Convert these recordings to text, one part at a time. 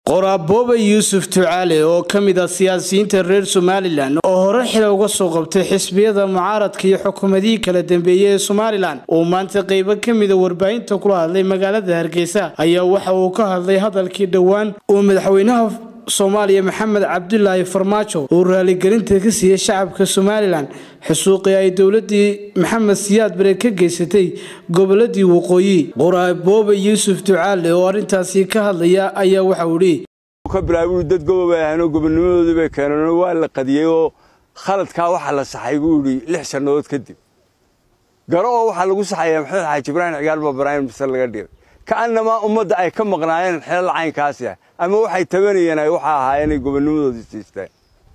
qoraaboobe yuusuf ducaale oo ka mid ah siyaasiyiinta reer somalilan oo hore xile uga soo qabtay xisbiyada mucaaradka iyo xukuumadihii kala dambeeyey ee somalilan uu maanta qeybo ka mida warbaahinta kula hadlay magaalada hargeysa ayaa waxa uu ka hadlay hadalkii dhowaan uu madaxweynaha soomaaliya maxamed cabdulaahi farmaajo uu raaligelinta ka siiyey shacabka somalilan xusuuqii ay dowladii maxamed siyaad bare ka geysatay goboladii waqooyi qoraaboobe yuusuf ducaale oo arrintaasi ka hadlaya ayaa waxauu idhi ka bilaabuu dad gobobay ahaanoo gobonnimadoodii bay keeneen waa la qadiyey oo khaladkaa waxaa la saxay buu idhi lix sannadood kadib garo oo waxaa lagu saxayaa maxamed xaaji ibraahim cigaal baa baraahim mise laga dhigay ka'annamaa ummadda ay ka maqnaayeen xilal caynkaasi ah ama waxay tabanayeen ay waxa ahaa inay gobonnimadoodii siisteen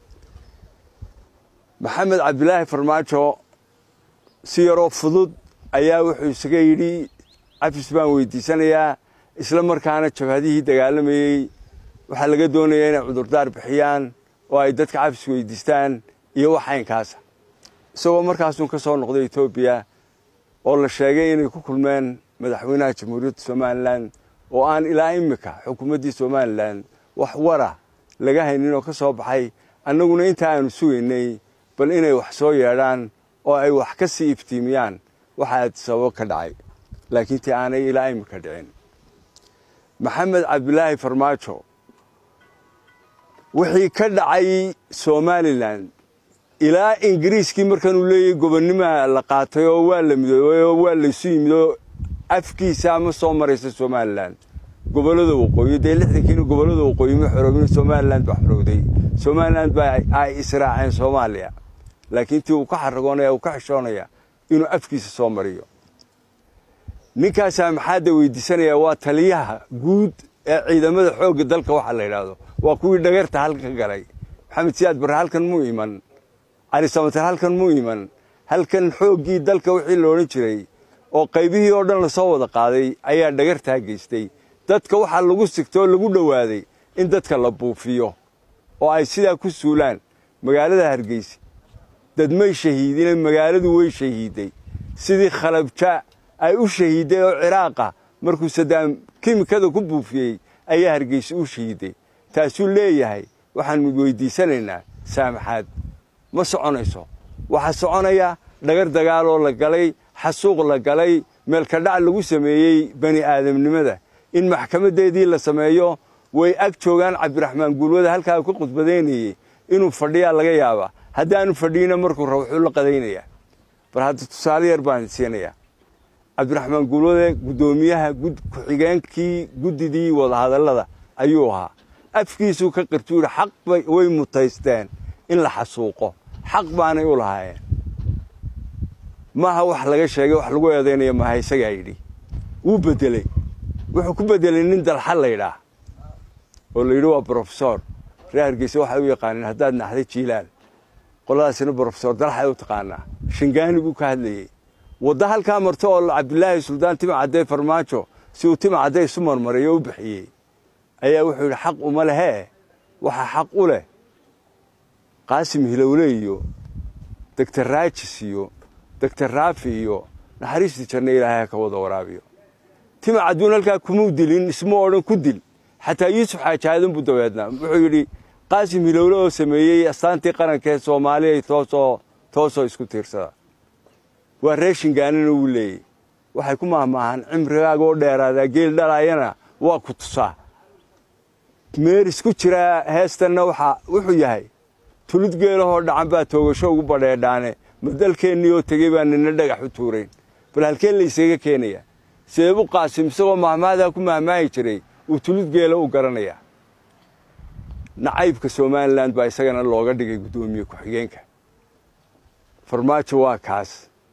maxamed cabdilaahi farmaajo si yaroo fudud ayaa wuxuu isaga yidhi cafis baan weydiisanayaa isla markaana jabhadihii dagaalamayey waxaa laga doonayaa inay cudurdaar bixiyaan oo ay dadka cafis weydiistaan iyo wax caynkaasa isagoo markaasuun ka soo noqday etoobiya oo la sheegay inay ku kulmeen madaxweynaha jamhuuriyadda somalilan oo aan ilaa immika xukuumaddii somalilan wax wara laga haynin oo ka soo baxay annaguna intaa aanu sugaynay bal inay wax soo yeedhaan oo ay wax ka sii iftiimiyaan waxaa sababo ka dhacay laakiin tii aanay ilaa immika dhicin maxamed cabdilaahi farmaajo wixii ka dhacay somalilan ilaa ingiriiskii markaanuu leeyahy gobonnimaa la qaatay oo waa la midoobay oo waa laysu yimid oo afkiisa ama soo maraysa somalilan gobollada waqooyi dee lixdankiina gobollada waqooyi ma xoroobin somalilan baa xorowday somalilan baa ay israaceen soomaaliya laakiin tii uu ka xaragoonaya uu ka xishoonaya inuu afkiisa soo mariyo ninkaasaa maxaadda weydiisanaya waa taliyaha guud ee ciidamada xoogga dalka waxa la yidhaahdo waa kuwii dhageerta halka galay maxamed siyaad barre halkan muu iman cali samatar halkan muu iman halkan xooggii dalka wixii la odhan jiray oo qaybihii oo dhan lasoo wada qaaday ayaa dhagartaa geystay dadka waxaa lagu sigtay oo lagu dhowaaday in dadka la buufiyo oo ay sidaa ku suulaan magaalada hargeysa dadmay shahiidine magaaladu way shahiiday sidii khalabja ay u shahiiday oo ciraaqa markuu sadaam kimikada ku buufiyey ayaa hargeysa u shahiiday taasuu leeyahay waxaan weydiisanaynaa saamaxaad ma soconayso waxaa soconaya dhagar dagaaloo la galay xasuuq la galay meelkadhac lagu sameeyey bani aadamnimada in maxkamaddeedii la sameeyo way ag joogaan cabdiraxmaan guulwada halkaa ka khudbadaynayey inuu fadhiyaa laga yaabaa haddaanu fadhiina markuu rabo wuxuu la qadaynayaa bal hadda tusaale yar baan siinayaa cabdiraxmaan guulwade guddoomiyaha ku-xigeenkii guddidii wadahadallada ayuu ahaa afkiisuu ka qirtuu yidhi xaq way mutaysteen in la xasuuqo xaq baanay u lahaayeen maaha wax laga sheegay wax lagu eedaynaya maaha isagaa yidhi wuu bedeley wuxuu ku bedelay nin dalxa laydhaah oo la yidhi waa brofesor reer hargeysa waxay u yaqaaneen haddaad naxday jiilaal qoladaasina brofesor dalxay u taqaanaa shingaani buu ka hadlayey wadda halkaa marto oo cabdilaahi suldaan tima caddee farmaajo si uu tima cadday isu marmaray oo u bixiyey ayaa wuxuu yidhi xaq uma lehee waxaa xaq u leh qaasim hilowle iyo doctor raajis iyo doctor raafi iyo naxariistii janna ilaahay ka wada waraabiyo tima cadduun halkaa kumuu dilin isma odhan ku dil xataa yuusuf xaajaadan buu dabeednaa wuxuu yidhi qaasim hilowle oo sameeyey astaantii qarankaee soomaaliya toosoo toosoo isku tiirsada waa reer shingaanina wuu leeyey waxay ku mahmaahaan cimrigaaga oo dheeraadaa geel dhalaayana waa ku tusaa meeris ku jiraa heestanna waxaa wuxuu yahay tulid geelahoo dhacan baa toogasho ugu badheedhaane ma dalkeennii oo tegey baa nina dhagax u tuurayn bal halkee laysaga keenayaa seebu qaasim isagoo mahmaadaa ku mahmaahi jiray uu tulid geela u garanayaa nacaybka somalilan baa isagana looga dhigay guddoomiye ku-xigeenka farmaajo waa kaas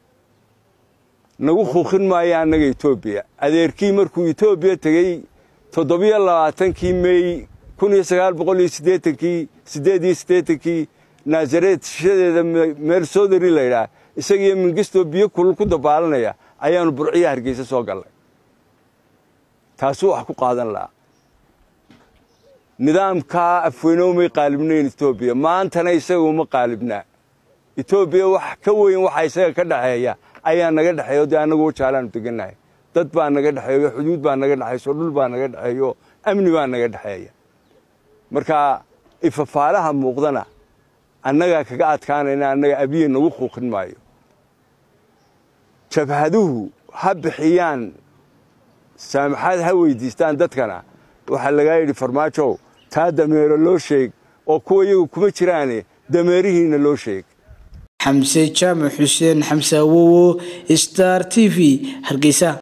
nagu khuuqin maayo annaga etoobiya adeerkii markuu etoobiya tegey toddobiyo labaatankii mey kun iyo sagaal boqol iyo siddeetankii siddeed iyo siddeetankii naasareed shishadeeda meersodari laydhaah isagiiyo mingistoo biyo kulul ku dabaalanaya ayaannu burciya hargeysa soo gallay taasuu wax ku qaadan lahaa nidaamkaa afweyne umay qaalibnayn etoobiya maantana isaga uma qaalibnaa etoobiya wax ka weyn waxa isaga ka dhexeeya ayaa naga dhexeeya o dee annagu wajaalaanu degannahay dad baa naga dhexeeyo xuduud baa naga dhexayso dhul baa naga dhexeeyo amni baa naga dhexeeya marka ifafaalaha muuqdana annagaa kaga adkaanayna annaga abiye nagu quuqin maayo jabhaduhu ha bixiyaan saamaxaad ha weydiistaan dadkana waxaa lagaa yidhi farmaajow taa dameero loo sheeg oo kuwa iyagu kuma jiraane dameerihiinna loo sheeg xamse jaamac xuseen xamse awowo star t v hargeysa